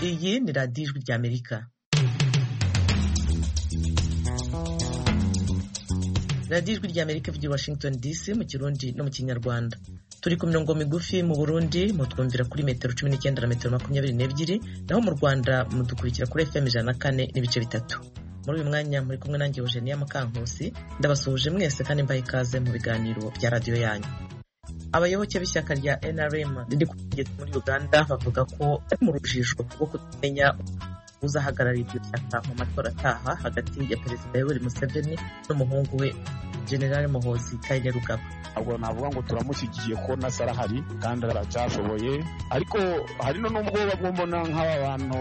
Iyi ni radiyo ijwi ry'Amerika. radiyo ijwi ry'Amerika ivugira i Washington DC mu kirundi no mu kinyarwanda turi ku mirongo migufi mu burundi mutwumvira kuri metero cumi n'icyenda na metero makumyabiri n'ebyiri naho mu rwanda mudukurikira kuri fm ijana na kane n'ibice bitatu muri uyu mwanya muri kumwe nanjye eugenia mukankusi ndabasuhuje mwese kandi mbaha ikaze mu biganiro bya radiyo yanyu abayoboke b'ishyaka rya nrm riri kugeza muri uganda bavuga ko bari mu rujijo rwo kutamenya uzahagararira iryo shyaka mu matora ataha hagati ya perezida yoweri museveni n'umuhungu we generale muhozi kainerugaba ntabwo navuga ngo turamushyigikiye ko nasa arahari kandi aracyashoboye ariko hari n'ubwoba bwo mbona nk'aba bantu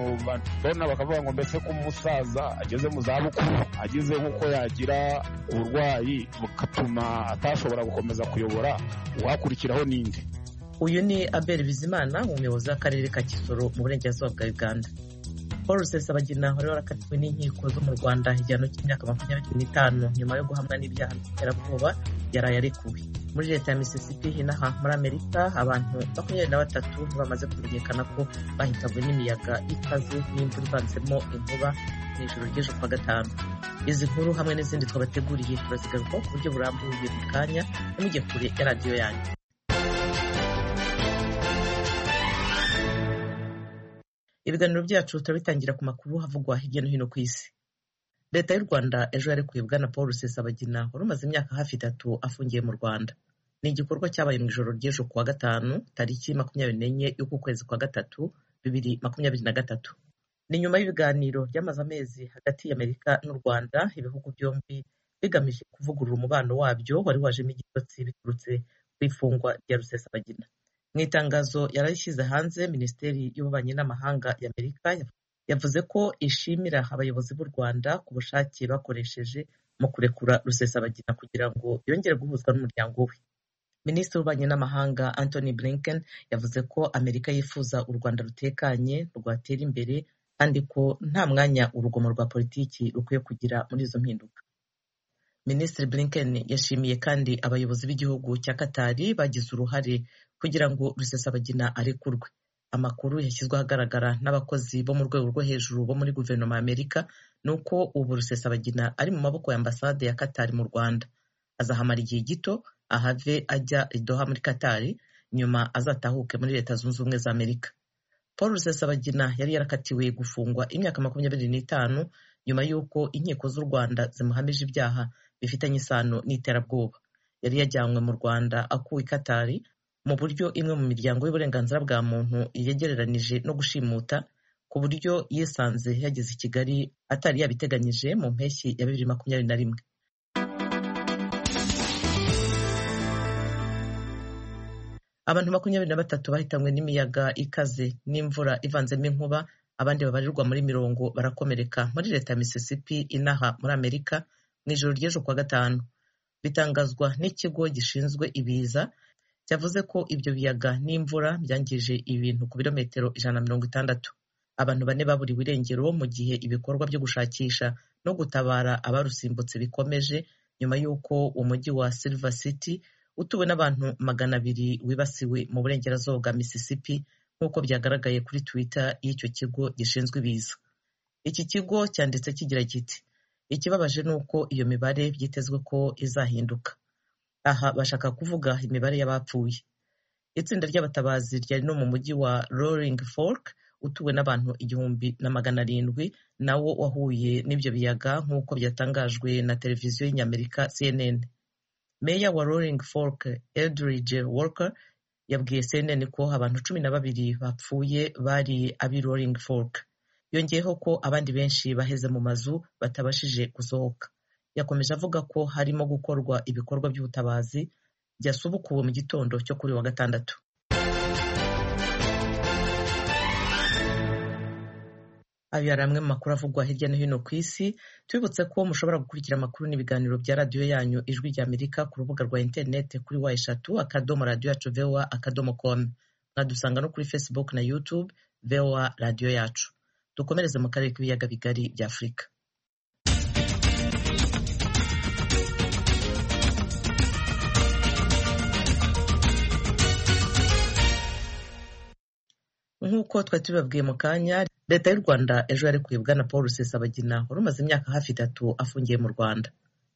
babona bakavuga ngo mbese ko umusaza ageze mu zabukuru ageze nk'uko yagira uburwayi bugatuma atashobora gukomeza kuyobora uwakurikiraho n'indi uyu ni abel bizimana umuyobozi w'akarere ka kisoro mu burengerazuba bwa uganda paul rusesabagina wari warakatiwe n'inkiko zo mu rwanda igihano cy'imyaka makumyabiri n'itanu nyuma yo guhamwa n'ibyaha by'iterabwoba yaraye arekuwe muri leta ya misisipi inaha muri amerika abantu makumyabiri na batatu bamaze kumenyekana ko bahitanywe n'imiyaga ikaze n'imvura ivanzemo inkuba mu ijoro ry'ejo kuwa gatanu izi nkuru hamwe n'izindi twabateguriye turazigarukaho ku buryo burambuye mu kanya ntimujye kure ya radiyo yanyu ibiganiro byacu turabitangira ku makuru havugwa hirya no hino ku isi leta y'u rwanda ejo yarekuye bwana paul rusesabagina wari umaze imyaka hafi itatu afungiye mu rwanda ni igikorwa cyabaye mu ijoro ry'ejo kuwa gatanu tariki makumyabiri n'enye y'ukwezi kwa gatatu bibiri makumyabiri na gatatu ni nyuma y'ibiganiro byamaze amezi hagati y'amerika n'u rwanda ibihugu byombi bigamije kuvugurura umubano wabyo wari wajemo igitotsi biturutse ku ifungwa rya rusesabagina mu itangazo yarayishyize hanze minisiteri y'ububanyi n'amahanga y'amerika yavuze ko ishimira abayobozi b'u rwanda ku bushake bakoresheje mu kurekura rusesabagina kugira ngo yongere guhuzwa n'umuryango we minisitiri w'ububanyi n'amahanga anthony blinken yavuze ko amerika yifuza u rwanda rutekanye rwatera imbere kandi ko nta mwanya urugomo rwa politiki rukwiye kugira muri izo mpinduka minisitiri blinken yashimiye kandi abayobozi b'igihugu cya katari bagize uruhare kugira ngo rusesabagina arekurwe amakuru yashyizwe ahagaragara n'abakozi bo mu rwego rwo hejuru bo muri guverinoma ya amerika ni uko ubu rusesabagina ari mu maboko ya ambasade ya katari mu rwanda azahamara igihe gito ahave ajya idoha muri katari nyuma azatahuke muri leta zunze ubumwe za amerika paul rusesabagina yari yarakatiwe gufungwa imyaka makumyabiri n'itanu nyuma y'uko inkiko z'u rwanda zimuhamije ibyaha bifitanye isano n'iterabwoba yari yajyanywe mu rwanda akuwe i katari mu buryo imwe mu miryango y'uburenganzira bwa muntu yegereranije no gushimuta ku buryo yisanze yageze i kigali atari yabiteganyije mu mpeshyi ya bibiri makumyabiri na rimwe abantu makumyabiri na batatu bahitanywe n'imiyaga ikaze n'imvura ivanzemo inkuba abandi babarirwa muri mirongo barakomereka muri leta ya misisipi inaha muri amerika mu ijoro ry'ejo kuwa gatanu bitangazwa n'ikigo gishinzwe ibiza yavuze ko ibyo biyaga n'imvura byangije ibintu ku birometero ijana na mirongo itandatu abantu bane baburiwe irengero mu gihe ibikorwa byo gushakisha no gutabara abarusimbutse bikomeje nyuma y'uko umujyi wa Silver City utuwe n'abantu magana abiri wibasiwe mu burengerazuba bwa Mississippi nk'uko byagaragaye kuri Twitter y'icyo kigo gishinzwe ibiza iki kigo cyanditse kigira kiti ikibabaje ni uko iyo mibare byitezwe ko izahinduka aha bashaka kuvuga imibare y'abapfuye itsinda ry'abatabazi ryari no mu mujyi wa roaring fork utuwe n'abantu igihumbi na magana arindwi nawo wahuye n'ibyo biyaga nk'uko byatangajwe na televiziyo y'inyamerika cnn meya wa roaring fork eldridge walker yabwiye cnn ko abantu cumi na babiri bapfuye bari ab'i roaring fork yongeyeho ko abandi benshi baheze mu mazu batabashije gusohoka yakomeje avuga ko harimo gukorwa ibikorwa by'ubutabazi byasubukuwe mu gitondo cyo kuri wa gatandatu ayo yari amwe mu makuru avugwa hirya no hino ku isi tubibutse ko mushobora gukurikira amakuru n'ibiganiro bya radiyo yanyu ijwi rya amerika ku rubuga rwa interineti kuri wa eshatu akadomo radiyo yacu vowa akadomo komu mwadusanga no kuri facebook na youtube vowa radiyo yacu dukomereze mu karere k'ibiyaga bigari bya afurika nk'uko twari tubibabwiye mu kanya leta y'u rwanda ejo yarekuye bwana paul rusesabagina wari umaze imyaka hafi itatu afungiye mu rwanda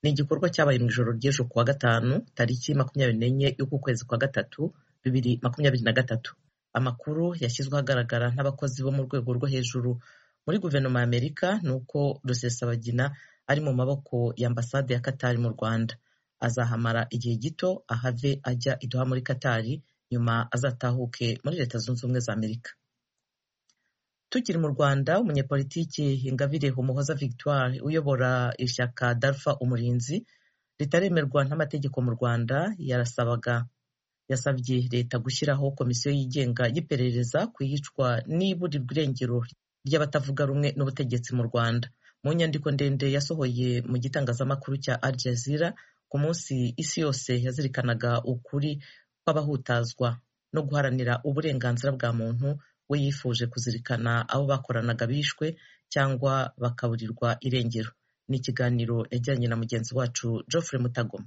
ni igikorwa cyabaye mu ijoro ry'ejo ku wa gatanu tariki makumyabiri n'enye y'uku kwezi kwa gatatu bibiri makumyabiri na gatatu amakuru yashyizwe ahagaragara n'abakozi bo mu rwego rwo hejuru muri guverinoma ya amerika ni uko rusesabagina ari mu maboko ya ambasade ya katari mu rwanda azahamara igihe gito ahave ajya iduha muri katari nyuma azatahuke muri leta zunze ubumwe za amerika tukiri mu rwanda umunyepolitiki ingabire umuhoza victoire uyobora ishyaka darfa umurinzi ritaremerwa n'amategeko mu rwanda yarasabaga yasabye leta gushyiraho komisiyo yigenga y'iperereza ku iyicwa n'iburirwa irengero ry'abatavuga rumwe n'ubutegetsi mu rwanda mu nyandiko ndende yasohoye mu gitangazamakuru cya al jazeera ku munsi isi yose yazirikanaga ukuri kw'abahutazwa no guharanira uburenganzira bwa muntu we yifuje kuzirikana abo bakoranaga bishwe cyangwa bakaburirwa irengero ni ikiganiro yajyanye na mugenzi wacu Geoffrey Mutagoma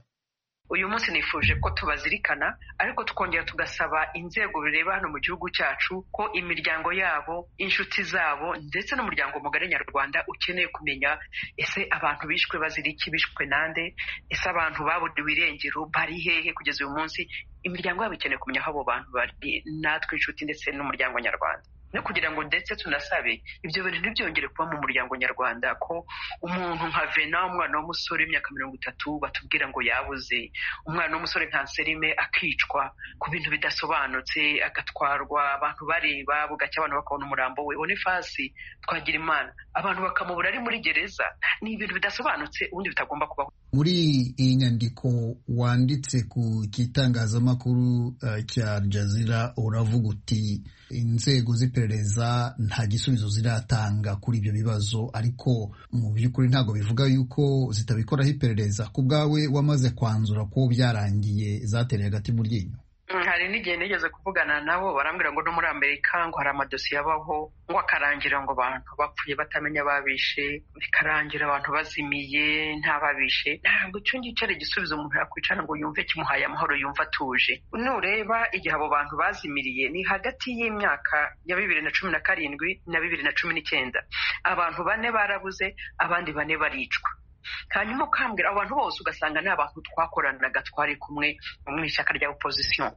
uyu munsi nifuje ko tubazirikana ariko tukongera tugasaba inzego bireba hano mu gihugu cyacu ko imiryango yabo inshuti zabo ndetse n'umuryango mugari nyarwanda ukeneye kumenya ese abantu bishwe bazira iki bishwe nande ese abantu baburiwe irengero bari hehe kugeza uyu munsi imiryango yabo ikeneye kumenya aho abo bantu bari natwe inshuti ndetse n'umuryango nyarwanda no kugira ngo ndetse tunasabe ibyo bintu ntibyongere kuba mu muryango nyarwanda ko umuntu nka vena umwana w'umusore w'imyaka mirongo itatu batubwira ngo yabuze umwana w'umusore nka nserime akicwa ku bintu bidasobanutse agatwarwa abantu bareba bugacya abantu bakabona umurambo we bonifasi twagira imana abantu bakamubura ari muri gereza ni ibintu bidasobanutse ubundi bitagomba kubaho muri iyi nyandiko wanditse ku gitangazamakuru cya jazira uravuga uti inzego z'iperereza nta gisubizo ziratanga kuri ibyo bibazo ariko mu by'ukuri ntabwo bivuga yuko zitabikoraho iperereza ku bwawe wamaze kwanzura ko byarangiye zatereye agati mu ryinyo hari n'igihe nigeze kuvugana nabo barambwira ngo no muri amerika ngo hari amadosiye abaho ngo akarangira ngo abantu bapfuye batamenya ababishe bikarangira abantu bazimiye ntababishe ntabwo icyo ngicyo ari igisubizo umuntu yakwicara ngo yumve kimuhaye amahoro yumve atuje nureba igihe abo bantu bazimiriye ni hagati y'imyaka ya bibiri na cumi na karindwi na bibiri na cumi n'icyenda abantu bane barabuze abandi bane baricwa hanyuma ukambwira abantu bose ugasanga ni abantu twakoranaga twari kumwe mu ishyaka rya opozisiyo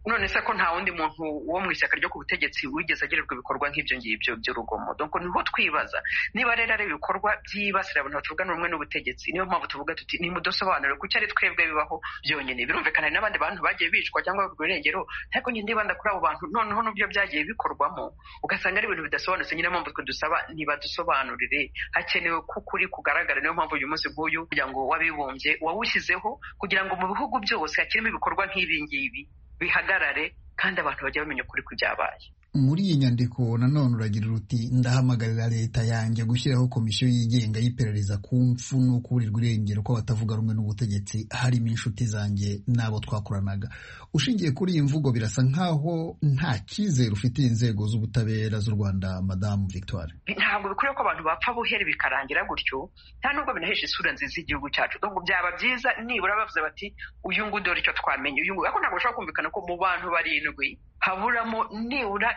none se ko nta wundi muntu wo mu ishyaka ryo ku butegetsi wigeze agirirwa ibikorwa nk'ibyo ngibyo by'urugomo dore niho twibaza niba rero ari ibikorwa byibasira abantu batuvugana rumwe n'ubutegetsi niyo mpamvu tuvuga tuti ni mudasobanuro kuko ari twebwe bibaho byonyine birumvikana hari n'abandi bantu bagiye bicwa cyangwa bagurwa irengero ariko njye ndibanda kuri abo bantu noneho n'ubyo byagiye bikorwamo ugasanga ari ibintu bidasobanutse nyine mpamvu twe dusaba ntibadusobanurire hakenewe ko ukuri kugaragara niyo mpamvu uyu munsi nk'uyu muryango w'abibumbye wawushyizeho kugira ngo mu bihugu byose hakirimo ibikorwa nk'ibi ngibi bihagarare kandi abantu bajya bamenya ukuri kubyabaye muri iyi nyandiko nanone uragira uti ndahamagarira leta yanjye gushyiraho komisiyo yigenga y'iperereza ku mfu no kuburirwa irengero ko batavuga rumwe n'ubutegetsi harimo inshuti zanjye n'abo twakoranaga ushingiye kuri iyi mvugo birasa nk'aho nta cyizere ufitiye inzego z'ubutabera z'u rwanda madamu victoire ntabwo bikwiriye ko abantu bapfa buhere bikarangira gutyo nta nubwo binahesha isura nziza y'igihugu cyacu ntabwo byaba byiza nibura bavuze bati uyu nguyu dore icyo twamenye uyu nguyu ariko ntabwo bashobora kumvikana ko mu bantu barindwi haburamo nibura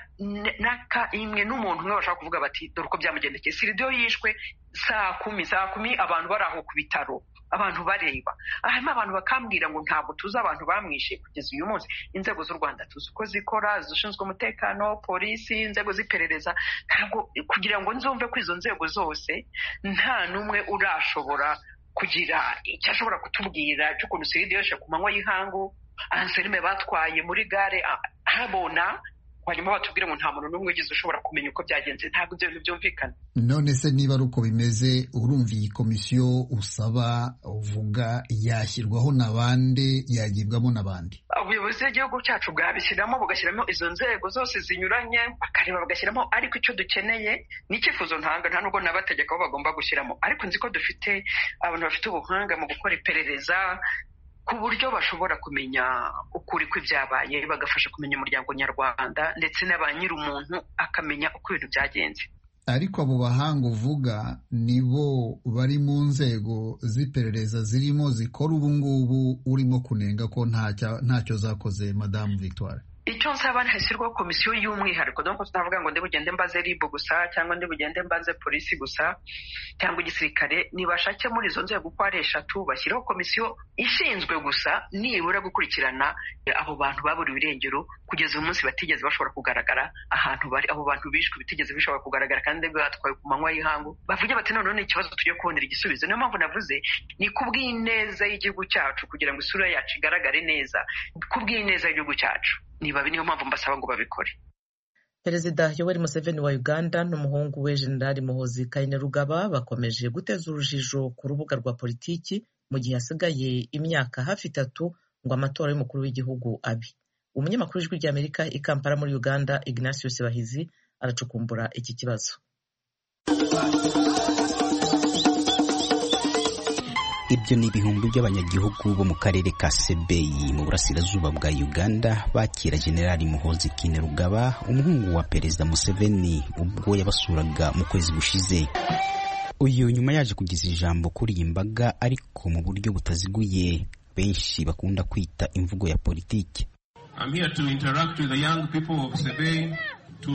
n'aka imwe n'umuntu umwe bashaka kuvuga bati dore uko byamugendekeye siridiyo yishwe saa kumi saa kumi abantu bari aho ku bitaro abantu bareba harimo abantu bakambwira ngo ntabwo tuzi abantu bamwishe kugeza uyu munsi inzego z'u rwanda tuzi uko zikora zishinzwe umutekano polisi inzego z'iperereza ntabwo kugira ngo nzumve ko izo nzego zose nta n'umwe urashobora kugira icyo ashobora kutubwira cy'ukuntu siridiyo yishe ku manywa y'ihangu anselme batwaye muri gare habona hanyuma batubwire ngo nta muntu n'umwe ugize ushobora kumenya uko byagenze ntabwo ibyo bintu byumvikana none se niba ari uko bimeze urumva iyi komisiyo usaba uvuga yashyirwaho na bande yagibwamo na bande ubuyobozi bw'igihugu cyacu bwabishyiramo bugashyiramo izo nzego zose zinyuranye bakareba bagashyiramo ariko icyo dukeneye ni icyifuzo ntanga nta nubwo n'abategeka bo bagomba gushyiramo ariko nzi ko dufite abantu bafite ubuhanga mu gukora iperereza ku buryo bashobora kumenya ukuri kw'ibyabaye bagafasha kumenya umuryango nyarwanda ndetse na ba nyir'umuntu akamenya uko ibintu byagenze ariko abo bahanga uvuga nibo bari mu nzego z'iperereza zirimo zikora ubu ngubu urimo kunenga ko ntacyo zakoze madamu victoire icyo nsaba hashyirwaho komisiyo y'umwihariko dore ko tutavuga ngo bugende mbaze ribu gusa cyangwa bugende mbaze polisi gusa cyangwa igisirikare nibashake muri izo nzego uko ari eshatu bashyiraho komisiyo ishinzwe gusa nibura gukurikirana abo bantu baburiwe irengero kugeza uyu munsi batigeze bashobora kugaragara ahantu bari abo bantu bishwe bitigeze bishobora kugaragara kandi batwaye ku manywa y'ihangu bavuge bati noneho ni ikibazo tujye kubonera igisubizo niyo mpamvu navuze ni ku bw'ineza y'igihugu cyacu kugira ngo isura yacu igaragare neza ku bw'ineza y'igihugu cyacu niba niyo mpamvu mbasaba ngo babikore perezida yoweri museveni wa uganda n'umuhungu we jenerali muhozi kainerugaba bakomeje guteza urujijo ku rubuga rwa politiki mu gihe hasigaye imyaka hafi itatu ngo amatora y'umukuru w'igihugu abe umunyamakuru w'ijwi ry'amerika i kampala muri uganda ignatius bahizi aracukumbura iki kibazo ibyo ni ibihumbi by'abanyagihugu bo mu karere ka sebeyi mu burasirazuba bwa uganda bakira generali muhozi kinerugaba umuhungu wa perezida museveni ubwo yabasuraga mu kwezi gushize uyu nyuma yaje kugeza ijambo kuri iyi mbaga ariko mu buryo butaziguye benshi bakunda kwita imvugo ya politiki I'm here to interact with the young people of Sebei, to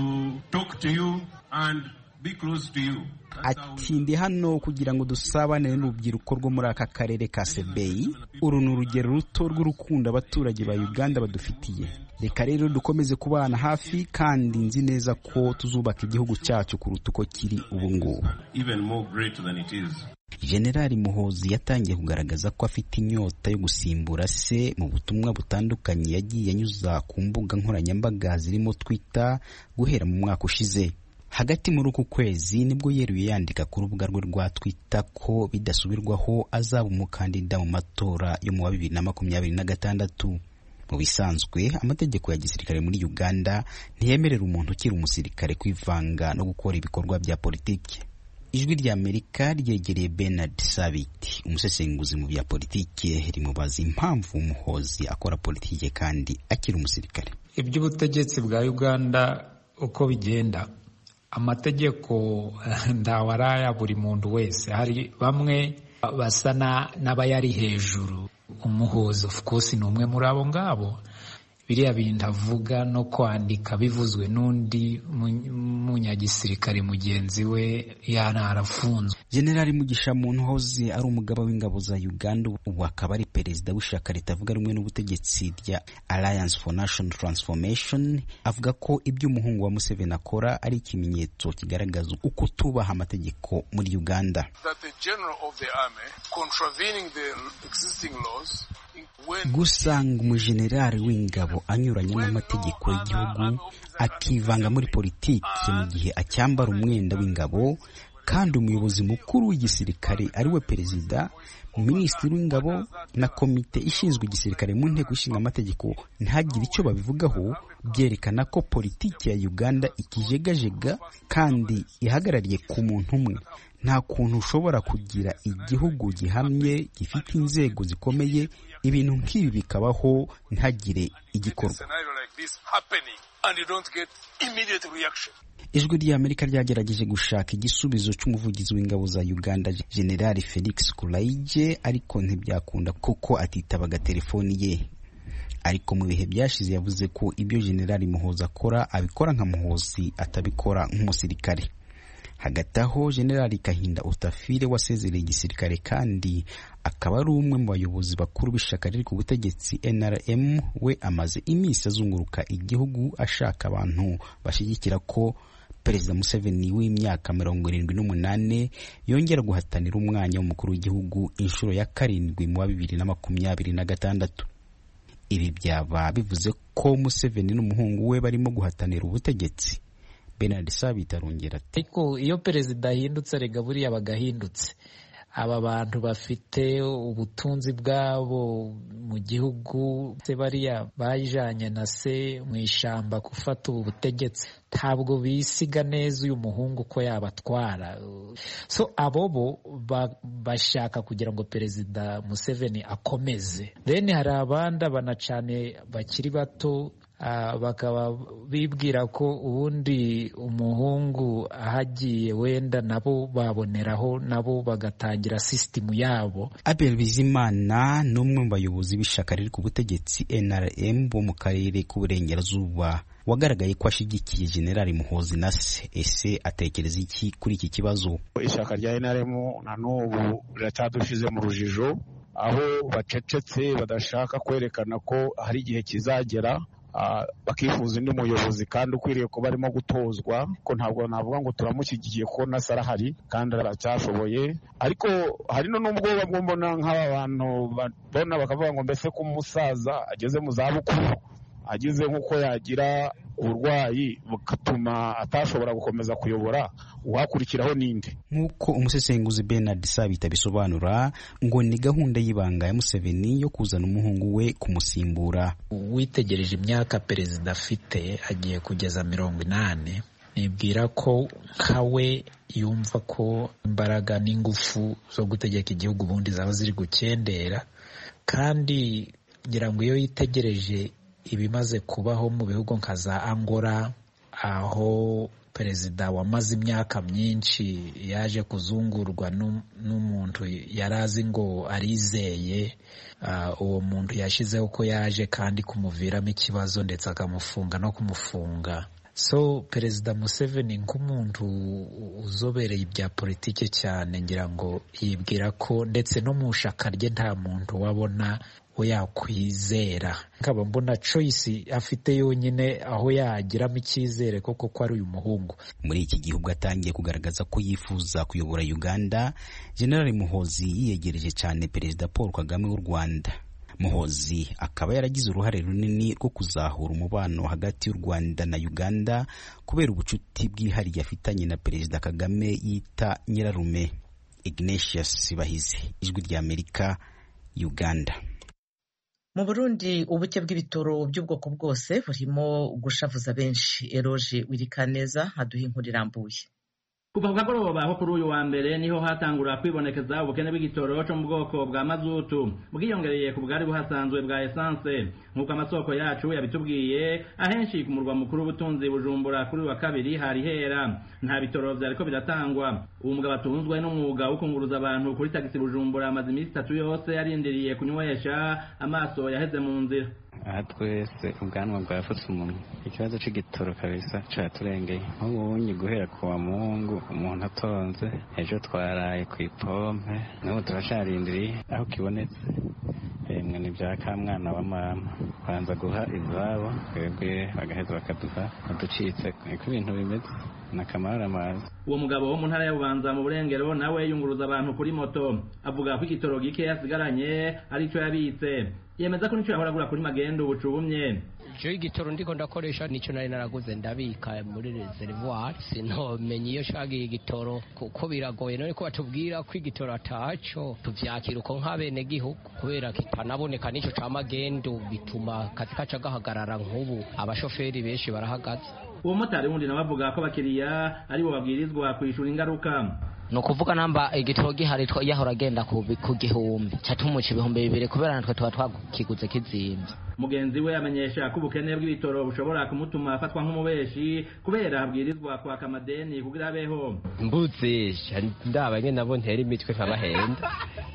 talk to you and be close to you. ati ndi hano kugira ngo dusabane n'urubyiruko rwo muri aka karere ka sebeyi uru ni urugero ruto rw'urukundo abaturage ba uganda badufitiye reka rero dukomeze kubana hafi kandi nzi neza ko tuzubaka igihugu cyacu kuruta uko kiri ubu ngubu even more great than it is. generali muhozi yatangiye kugaragaza ko afite inyota yo gusimbura se mu butumwa butandukanye yagiye anyuza ku mbuga nkoranyambaga zirimo twitter guhera mu mwaka ushize hagati muri uku kwezi nibwo yeruye yandika ku rubuga rwe rwa twita ko bidasubirwaho azaba umukandida mu matora yo mu wa bibiri na makumyabiri na gatandatu mu bisanzwe amategeko ya gisirikare muri uganda ntiyemerera umuntu ukiri umusirikare kwivanga no gukora ibikorwa bya politiki ijwi rya amerika ryegereye bernard sabiti umusesenguzi mu bya politiki rimubaza impamvu umuhozi akora politiki kandi akiri umusirikare iby'ubutegetsi bwa uganda uko bigenda amategeko ntawaraya buri muntu wese hari bamwe basa n'abayari hejuru umuhuza of course ni umwe muri abo ngabo biriya bintu avuga no kwandika bivuzwe n'undi munyagisirikare mugenzi we yanarafunzwe generali mugisha muntu hoze ari umugaba w'ingabo za uganda ubu akaba ari perezida w'ishyaka ritavuga rumwe n'ubutegetsi rya alliance for national transformation avuga ko ibyo umuhungu wa museveni akora ari ikimenyetso kigaragaza uko tubaha amategeko muri uganda that the general of the army contravening the existing laws when gusanga umujenerali w'ingabo anyuranye n'amategeko y'igihugu akivanga muri politiki mu gihe acyambara umwenda w'ingabo kandi umuyobozi mukuru w'igisirikare ari we perezida minisitiri w'ingabo na komite ishinzwe igisirikare mu nteko ishinga amategeko ntagire icyo babivugaho byerekana ko politiki ya uganda ikijegajega kandi ihagarariye ku muntu umwe nta kuntu ushobora kugira igihugu gihamye gifite inzego zikomeye ibintu nk'ibi bikabaho ntagire igikorwa scenario like this happening and you don't get immediate reaction. ijwi ry'amerika ryagerageje gushaka igisubizo cy'umuvugizi w'ingabo za uganda generali felix kulaije ariko ntibyakunda kuko atitabaga telefoni ye ariko mu bihe byashize yavuze ko ibyo generali muhoza akora abikora nka muhozi atabikora nk'umusirikare hagati aho generali kahinda utafire wasezereye igisirikare kandi akaba ari umwe mu bayobozi bakuru b'ishyaka riri ku butegetsi nrm we amaze iminsi azunguruka igihugu ashaka abantu bashyigikira ko perezida museveni w'imyaka mirongo irindwi n'umunani yongera guhatanira umwanya w'umukuru w'igihugu inshuro ya karindwi mu wa bibiri na makumyabiri na gatandatu ibi byaba bivuze ko museveni n'umuhungu we barimo guhatanira ubutegetsi bernard sabit arongera ati ariko iyo perezida ahindutse erega buriya aba agahindutse aba bantu bafite ubutunzi bwabo mu gihugu se bariya bajyanye na se mu ishyamba gufata ubu butegetsi ntabwo bisiga neza uyu muhungu ko yabatwara so abo bo ba- bashaka kugira ngo perezida museveni akomeze then hari abandi abana cyane bakiri bato bakaba bibwira ko ubundi umuhungu ahagiye wenda nabo baboneraho nabo bagatangira sisitemu yabo abel bizimana ni umwe mu bayobozi b'ishyaka riri ku butegetsi nrm bo mu karere k'uburengerazuba wagaragaye ko ashyigikiye generali muhozi na se ese atekereza iki kuri iki kibazo ishyaka rya nrm na n'ubu riracyadushyize mu rujijo aho bacecetse badashaka kwerekana ko hari igihe kizagera bakifuza undi muyobozi kandi ukwiriye kuba arimo gutozwa ko ntabwo navuga ngo turamushyigikiye ko na arahari kandi aracyashoboye ariko hari n'ubwo bamwe mbona nk'aba bantu babona bakavuga ngo mbese ko umusaza ageze mu zabukuru agize nk'uko yagira uburwayi bugatuma atashobora gukomeza kuyobora uwakurikiraho ninde nk'uko umusesenguzi Bernard Sabita bisobanura ngo ni gahunda y'ibanga ya Museveni yo kuzana umuhungu we kumusimbura witegereje imyaka perezida afite agiye kugeza mirongo inani nibwira ko nka we yumva ko imbaraga n'ingufu zo gutegeka igihugu ubundi zaba ziri gukendera kandi ngira ngo iyo yitegereje ibimaze kubaho mu bihugu nka za angola aho perezida wamaze imyaka myinshi yaje kuzungurwa n'umuntu yari azi ngo arizeye uwo muntu yashyizeho ko yaje kandi kumuviramo ikibazo ndetse akamufunga no kumufunga so perezida museveni nk'umuntu uzobereye ibya politiki cyane ngira ngo yibwira ko ndetse no mu ishyaka rye nta muntu wabona we yakwizera nkaba mbona choice afite yonyine aho yagiramo icyizere koko ko ari uyu muhungu muri iki gihe ubwo atangiye kugaragaza ko yifuza kuyobora uganda generali muhozi yiyegereje cyane perezida paul kagame w'u rwanda muhozi akaba yaragize uruhare runini rwo kuzahura umubano hagati y'u rwanda na uganda kubera ubucuti bwihariye afitanye na perezida kagame yita nyirarume ignatius bahizi ijwi ry'amerika uganda mu burundi ubuke bw'ibitoro by'ubwoko bwose burimo gushavuza benshi eroge wirikaneza aduha inkuru irambuye kuva ku kagoroba baho kuri uyu wa mbere niho hatangura kwibonekeza ubukene bw'igitoro cyo mu bwoko bwa mazutu bwiyongereye ku bwari buhasanzwe bwa esanse nk'uko amasoko yacu yabitubwiye ahenshi ku murwa mukuru w'ubutunzi bujumbura kuri uyu wa kabiri hari hera nta bitoro byariko biratangwa uwo mugabo atunzwe n'umwuga wo kunguruza abantu kuri tagisi bujumbura amaze iminsi itatu yose yarindiriye kunywesha amaso yaheze mu nzira aha twese ubwanwa bwafutse umunwa ikibazo cy'igitoro kabisa cyaturengeye nk'ubu bunye guhera ku wa muhungu umuntu atonze ejo twaraye ku ipompe n'ubu turacyarindiriye aho kibonetse yemwe ni bya ka mwana wa mama banza guha izabo twebwe bagaheza bakaduha uducitse niko ibintu bimeze amazi uwo mugabo wo mu ntara y'ububanza mu burengero nawe yunguruza abantu kuri moto avuga ko igitoro gike yasigaranye aricyo yabitse yemeza ko nicyo yahora agura kuri magendo ubucubumye icyo igitoro ndiko ndakoresha nicyo nari naraguze ndabika muri reservoir sinamenye iyo shagiye igitoro kuko biragoye none ko batubwira ko igitoro atacyo tuvyakira uko nk'abene gihugu kubera kitanaboneka n'icyo ca magendo bituma kazi kaca gahagarara nk'ubu abashoferi benshi barahagaze uwo motari wundi nawe avuga ko abakiriya aribo babwirizwa kwishura ingaruka ni ukuvuga namba igitoro gihari yahora agenda ku gihumbi cyatumuca ibihumbi bibiri kubera natwe tuba twakiguze kizimbye mugenzi we amenyesha ko ubukene bw'ibitoro bushobora kumutuma afatwa nk'umubeshi kubera abwirizwa kwaka amadeni kugira abeho mbuzisha ndaba nyine nabo ntera imitwe nkabahenda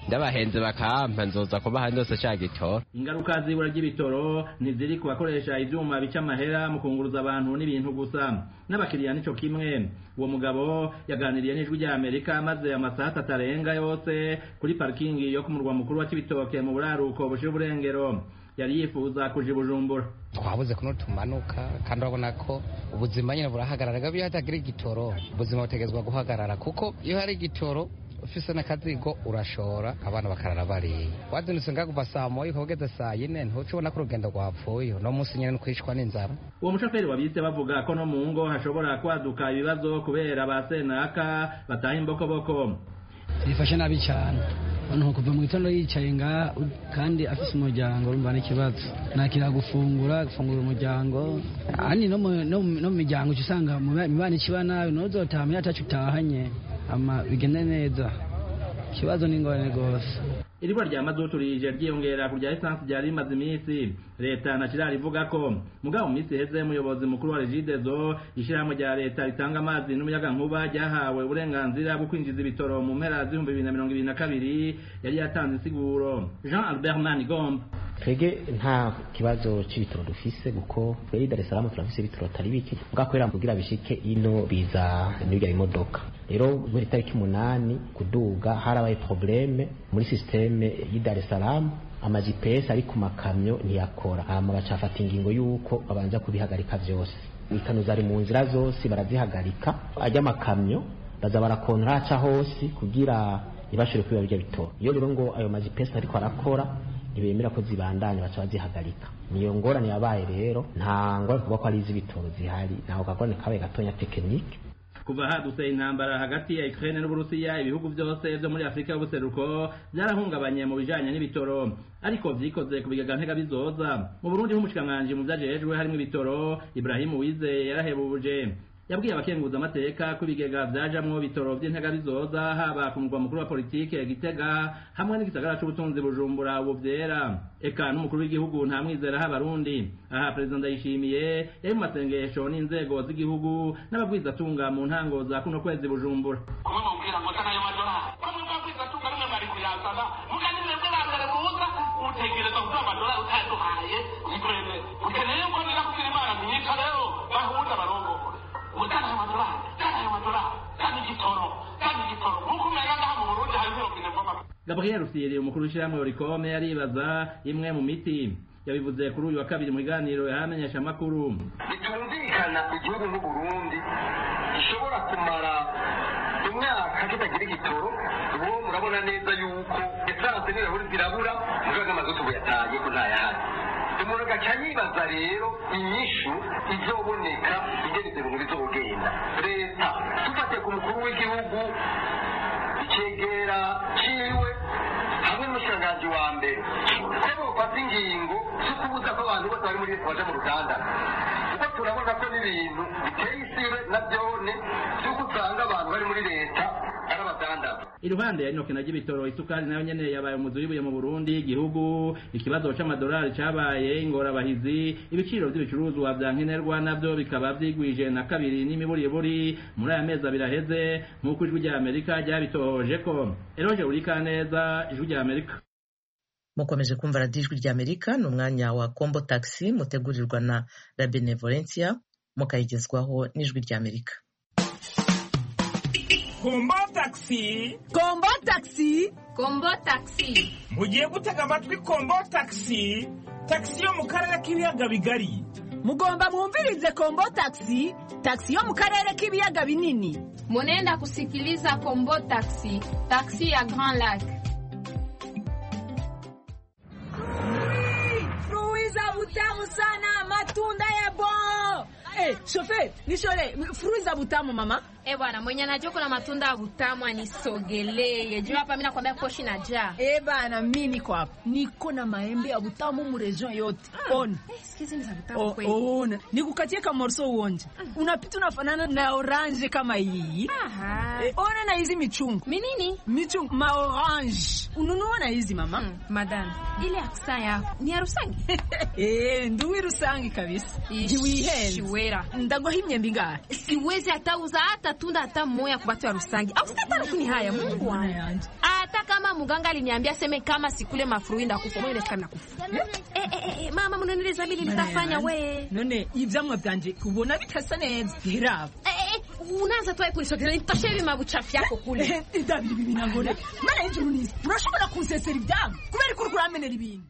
ndabahenze bakampa nzoza kuba ahandi hose cya gitoro ingaruka z'ibura ry'ibitoro ntiziri ku bakoresha ibyuma bica amahera mu kunguruza abantu n'ibintu gusa n'abakiriya nicyo kimwe uwo mugabo yaganiriye n'ijwi ry'amerika maze amasaha atatu arenga yose kuri parikingi yo ku murwa mukuru wa kibitoke mu buraruko bushira uburengero yari yifuza kuja bujumbura twabuze kuno tumanuka kandi urabona ko ubuzima nyine burahagarara gabi iyo hatagira igitoro ubuzima butegezwa guhagarara kuko iyo hari igitoro ufise n'akazigo urashora abana bakarara bariye wazindutse ngakuva saa moya ukaba ugeze saa yine ntuca ubona ko urugendo rwapfuye uno munsi nyine nukwicwa n'inzara uwo mushoferi wabise bavuga ko no mu ngo hashobora kwaduka ibibazo kubera ba senaka bataha imbokoboko bifashe nabi cyane umuntu kuva mu gitondo yicaye nga kandi afite umuryango urumva n'ikibazo nakira gufungura gufungura umuryango ani no mu miryango uca usanga mu bana ikiba nabi ntuzotama iyo atacu utahanye ama bigenda neza ikibazo ni ingorane rwose iribura rya mazutu rije ryiyongera ku rya esansi ryari rimaze iminsi leta ntakirarivuga ko mugabo mu minsi iheze umuyobozi mukuru wa regidezo ishyirahamwe rya leta ritanga amazi n'umuyagankuba ryahawe uburenganzira bwo kwinjiza ibitoro mu mpera z'ibihumbi bibiri na mirongo ibiri na kabiri yari yatanze insiguro jean albert manigomba twebwe nta kibazo cy'ibitoro dufise kuko twebwe dar es salaam turafise ibitoro atari bike bwakorera kugira bishike ino biza n'ibya imodoka rero muri tariki umunani kuduga harabaye probleme muri systeme y'i dar es salaam ama GPS ari ku makamyo ntiyakora hama bacafata ingingo y'uko babanza kubihagarika vyose ikanoza ari mu nzira zose barazihagarika ajya amakamyo baza barakontra aca hose kugira ntibashobore kwiba birya bitoro iyo rero ngo ayo ma GPS ariko arakora ntibemera ko zibandanya baca bazihagarika niyo ngorane yabaye rero nta ngorane kuba ko ari iz'ibitoro zihari ntaho kagorane kabaye gatonya tekinike kuva hadutse intambara hagati ya Ukraine n'Uburusiya ibihugu byose byo muri Afrika y'ubuseruko byarahungabanye mu bijanye n'ibitoro ariko vyikoze ku bigega ntega bizoza mu Burundi nk'umushikiranganji mu vyajejwe harimo ibitoro Ibrahim Uwizeye yarahebuje yabwiye abakenguza amateka ko ibigega vyajamwo bitoro vy'intega bizoza haba ku mugwa mukuru wa politike Gitega hamwe n'igisagara c'ubutunzi Bujumbura ubu vyera eka n'umukuru w'igihugu nta mwizera h'abarundi aha perezida ndayishimiye yari mu masengesho n'inzego z'igihugu n'ababwizatunga mu ntango za kuno kwezi Bujumbura kumwe mubwira ngo se nayo madolari kumwe mubabwizatunga rimwe bari kuyazana muga ni mwebwe ba mbere muza mutegereza kuduha amadolari utayaduhaye nikorere mukeneye mbonera kugira imana myica rero bahuza barongore utanga amadolari utanga amadolari utanga igitoro utanga igitoro nk'uko umenya ngaha mu burundi hari mirongine vuba gabriel usiyeri umukuru w'ishyirahamwe orikome aribaza imwe mu miti yabivuze kuri uyu wa kabiri mu biganiro yahamenyesha amakuru bitumvikana igihugu n'uburundi gishobora kumara imyaka kitagira igitoro ubu murabona neza yuko esanse n'ibirahuri zirabura mugaga amazutu buyataye ko ntayahari umuntu agaca yibaza rero inyishu izoboneka igeze mu bizogenda leta dufatiye ku mukuru w'igihugu ikegera ciwe hamwe n'umushikiranganji wa mbere ko bofata ingingo zo kubuza ko abantu bose bari muri leta baja mu ruganda kuko turabona ko n'ibintu biteye isibe na byone by'uko usanga abantu bari muri leta ari abadandaza iruhande ya inokena ry'ibitoro isukari nayo nyene yabaye umuzi w'ibuye mu burundi igihugu ikibazo c'amadolari cabaye ingorabahizi ibiciro vy'ibicuruzwa vya nkenerwa navyo bikaba vyigwije na kabiri n'imiburiburi muri aya mezi abiri aheze nk'uko ijwi rya amerika ryabitohoje ko eroje urika neza ijwi rya amerika mukomeje kumva radiyo ijwi rya amerika ni umwanya wa combo taxi mutegurirwa na la benevolencia mukayigezwaho n'ijwi rya amerika kombo taxi kombo taxi kombo taxi mugiye gutega amatwi kombo taxi taxi yo mu karere k'ibiyaga bigari mugomba mwumvirize kombo taxi taxi yo mu karere k'ibiyaga binini munenda kusikiliza kombo taxi taxi ya grand lac fruiza butamu sana matunda ya bon hey, shofe nishole fruiza butamu mama Eh bwana, mwenye anajua kuna matunda ya utamu anisogelee. Juu hapa mimi nakwambia koshi na jaa. Eh bana, mimi niko hapa. Niko na maembe ya utamu mu region yote. Ah. On. Eh, sikizi ni za O- utamu kweli. Ona, nikukatie kama morso uonje. Unapita unafanana na orange kama hii. Aha. Eh, ona na hizi michungu. Minini? Michungu ma orange. Ununua na hizi mama. Madam, ile harusa yako ni harusangi? Eh, nduwi rusangi kabisa. Ish, Jiwihenze. shiwera. Ndagohimye mbinga. Siwezi hata uza hata tunda hata moya kwa watu wa Rusangi. Au sikata lakini haya Mungu wangu. Hata kama muganga aliniambia seme kama sikule mafuruinda kufa, mimi nasikia nakufa. Eh eh eh, eh, mama munanieleza mimi nitafanya we. none ivyamwa vyanje kubona bitasa neza birava Eh, eh, unaanza tu kunisogelea nitasha hivi mabuchafu yako kule. idabiri bibinangone mana y'ijuru nizi urashobora kunsesera ivyamwa kubera ko uriko uramenera ibintu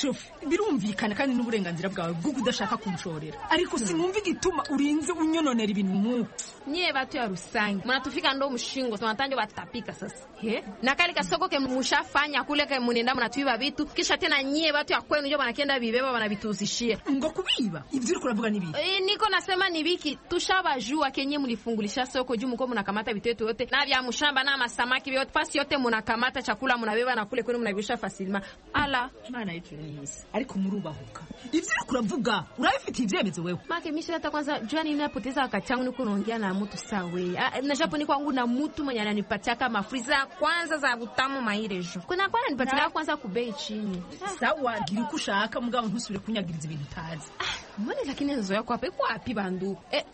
shofu birumvikana kandi n'uburenganzira bwawe bw'uko udashaka kunshorera ariko sinumva igituma urinze unyononera ibintu nkuko Nyie watu ya Rusangi mnatufika ndo mshingo tunatanja watapika sasa He? na kale kasogo ke mushafanya kule ke munenda mnatuiba vitu kisha tena nyie watu ya kwenu njo wanakienda vibeba wanavituhuzishia ngo kubiba ibyo uriko uravuga nibi E, niko nasema ni viki tushabajua kenye mlifungulisha soko juu mko mnakamata vitu yetu yote na vya mshamba na masamaki vyote pasi yote mnakamata chakula mnabeba na kule kwenu mnavishia fasilma ala mana y'ijuru mwiza ariko murubahuka ivyo uriko uravuga urabifitiye ivyemezo wewe Make mimi hata kwanza jua nini napoteza wakati wangu niko naongea na mtu sawe. Ah, Na japo ni kwangu na mtu mwenye ananipatia kama friza kwanza za butamu mairejo. Kuna kwa ananipatia kwanza kubei chini. sawa gira uko ushaka mugabo ntusubire kunyagiriza ibintu utazi Mbona lakini nzo yako hapa iko wapi bandu? Eh.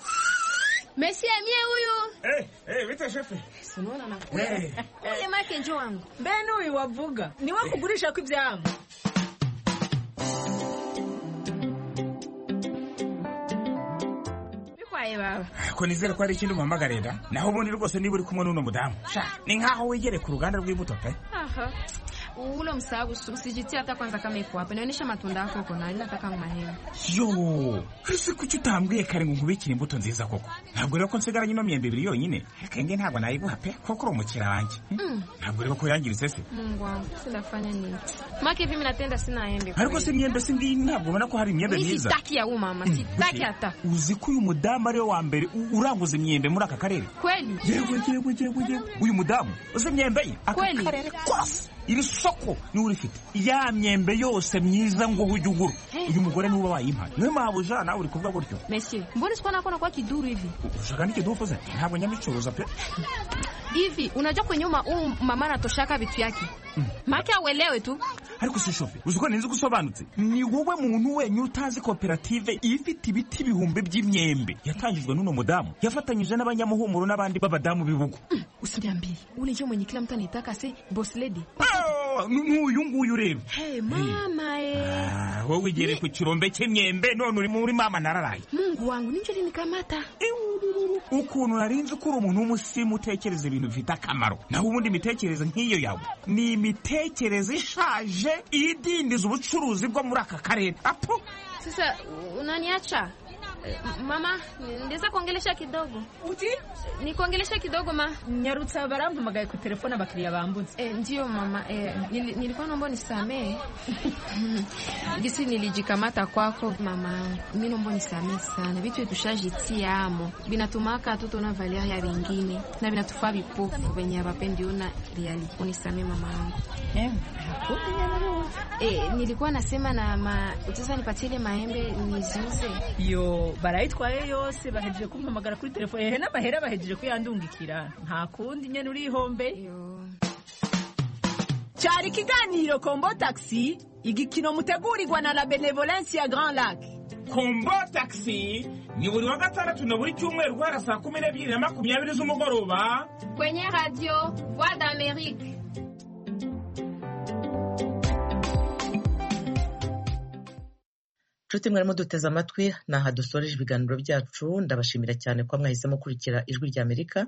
Messi amie huyu. Eh, eh, wita shefe. Unaona na Eh. Ule make njoo wangu. mbene uyu wavuga niwe kugurisha ko ivyama Bikwaye baba. ko nizera ko hari ikindi umuhamagare da naho ubundi rwose niba uri kumwe n'uno mudamu sha ni nkaho wegereye ku ruganda rw'imbuto pe Aha. Ule msahabu usijitie hata kwanza kama iko hapa. Inaonyesha matunda yako uko na nataka mahema. yo ese kuki utambwiye kare ngo nkubikire imbuto nziza koko ntabwo rero ko nsigaranye ino myembe ibiri yonyine akenge ntabwo nayiguha pe kuko uri umukiriya wanjye Mm. ntabwo rero ko yangiritse se Mungu wangu, sindafanya nini? Make hivi mimi natenda sina embe. ariko se imyembe si ngiyi ntabwo ubona ko hari imyembe Mimi myiza sitaki ya huyu mama, sitaki hata. uzi ko uyu mudamu ariwe wa mbere u- uranguza imyembe muri aka karere Kweli? yego yego yego yego uyu mudamu uzi imyembe ye aka Kweli? karere kose iri soko niwe urifite ya myembe yose myiza ngo ujye ugura Hey. uyu mugore niwe uba wayimpaye niyo mpamvu uja nawe uri kuvuga gutyo Monsieur, mbona sikuwa nakuwa nakuwa kiduru hivi? ushaka n'ikidufuza ntabwo nyamicuruza pe Hivi unajua kwenye uma huu mama anatoshaka vitu yake. Make auelewe tu. ariko si shofe uzi ko ninzi gusobanutse ni wowe muntu wenyine utazi koperative ifite ibiti ibihumbi by'imyembe yatangijwe n'uno mudamu yafatanyije n'abanyamuhumuro n'abandi b'abadamu b'ibugu Usiniambie. Ule njoo mwenye kila mtu anaitaka se boss lady. Ah, ni ni uyu nguyu ureba Hey mama eh. Ah, wowe ugereye ku kirombe cy'imyembe none uri muri mama nararaye Mungu wangu ninjo linikamata. ukuntu narinzi ko uri umuntu w'umusimu utekereza ibintu bifite akamaro naho ubundi imitekerereze nk'iyo yawe ni imitekerereze ishaje idindiza ubucuruzi bwo muri aka karere apo Sasa unaniacha? Eh, Mama, ndeza kuongelesha kidogo. Uti? Nikuongelesha kidogo ma. nyarutsa barampamagaye ku telefone abakiriya bambutse Eh, ndiyo mama eh, nili, nilikuwa naomba unisamehe gisi nilijikamata kwako mama mi naomba unisamehe sana vitu vyetu tushajitia amo vinatumaka hatuto na valia ya vingine na vinatufaa vipofu venye avapendiona riali unisamehe mama yangu eh, nilikuwa nasema na ma utaweza nipatie ile maembe niziuze yo barayitwaye yose bahejeje kumpamagara kuri telefone hehe n'amahera bahejeje kuyandungikira nta kundi nyene urihombe cyari ikiganiro kombo taxi igikino mutegurirwa na la benevolence ya grand lac kombo taxi ni buri wa gatandatu na buri cyumweru guhera saa kumi n'ebyiri na makumyabiri z'umugoroba kwenye radio voix d'amerique nshuti mwarimo duteze amatwi ni aha dusoreje ibiganiro byacu ndabashimira cyane ko mwahisemo gukurikira ijwi rya amerika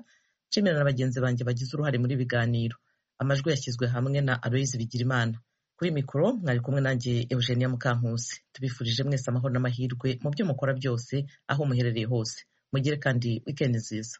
nshimira na bagenzi banjye bagize uruhare muri ibi biganiro amajwi yashyizwe hamwe na aloyizi bigirimana kuri mikoro mwari kumwe nanjye eugenia mukankusi tubifurije mwese amahoro n'amahirwe mu byo mukora byose aho muherereye hose mugire kandi wikendi nziza